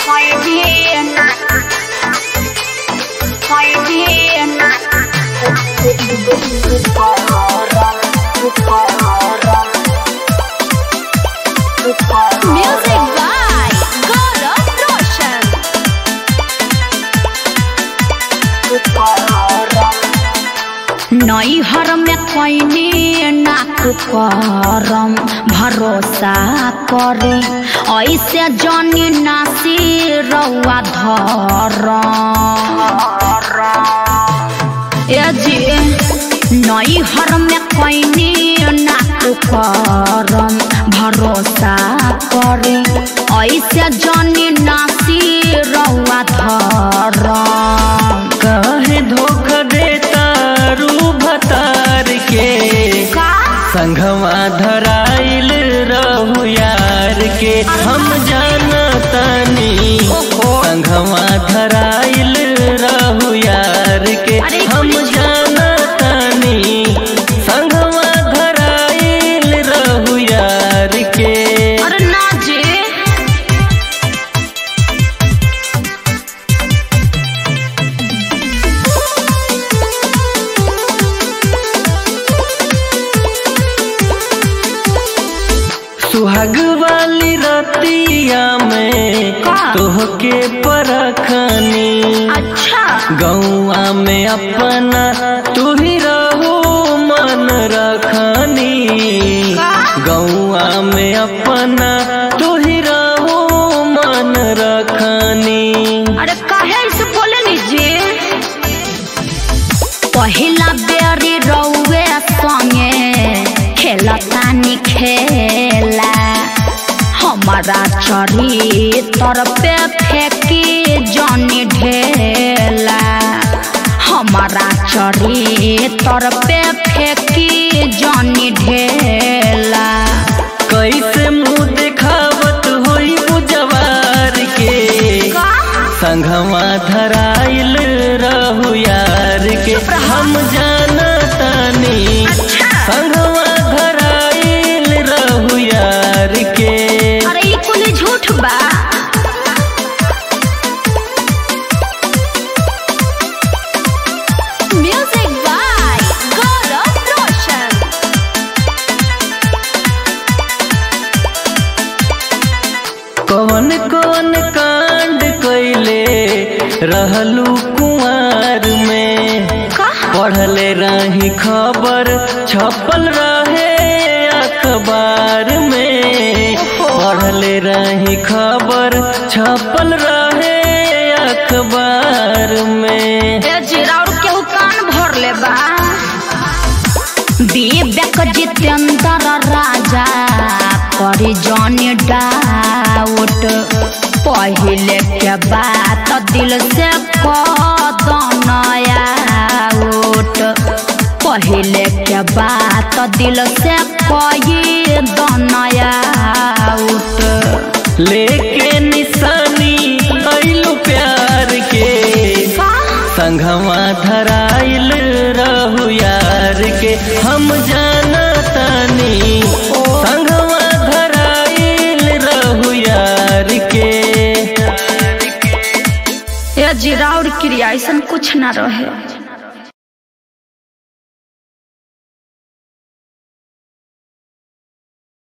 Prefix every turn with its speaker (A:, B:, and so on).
A: Music by Gaurav Roshan.
B: नैहर में कैनी नाक करम भरोसा करे ऐसे जनी नासी रउआ धरम ए जी नैहर में कैनी नाक करम भरोसा करे ऐसे जनी नासी रउआ धरम
C: काहे धोखा देता रू भतार के
B: का
C: संघवा धराइल रहू यार के हम जानतानी संघवा धराइल रहू यार के
B: अरे
C: हम
B: कुछ-
C: जानतानी संघवा धराइल रहू यार के
B: अरे ना जी
C: सुहाग वाली रतिया में
B: का?
C: तोहके परखनी
B: अच्छा
C: गौआ में अपना तू ही रहो मन रखनी
B: का?
C: गौआ में अपना तू ही रहो मन रखनी
B: अरे काहे ऐसे बोले लीजिए पहिला बेरी रउए संगे खेलतानी खेला हमारा चरित्र पे फेंकी जनी ढेला हमारा चरित्र पे फेंकी जनी ढेला
C: कैसे मुंह दिखावत होई बुझवार के
B: का
C: संघवा धराइल रहू यार के हम जानतानी संघवा धराइल रहू यार के
B: अरे ई कुल झूठ बा
A: Music by Gaurav Roshan.
C: कौन कौन कांड कैले रहलू कुंवर में पढ़ले रही खबर छपल रहे अखबार में पढ़ले रही खबर छपल रहे अखबार में
B: ए जिराउर केहू कान भर ले बा विवेक जितेंद्र राजा करी जनी डाउट पहिले के बात दिल से कदन आउट पहिले के बात दिल से कही दन आउट
C: लेके निशानी कैलू प्यार के संघवा धराइल रहू यार के हम जानतानी संघवा धराइल रहू यार के
B: ए जिराउर क्रिया ऐसा कुछ ना रहे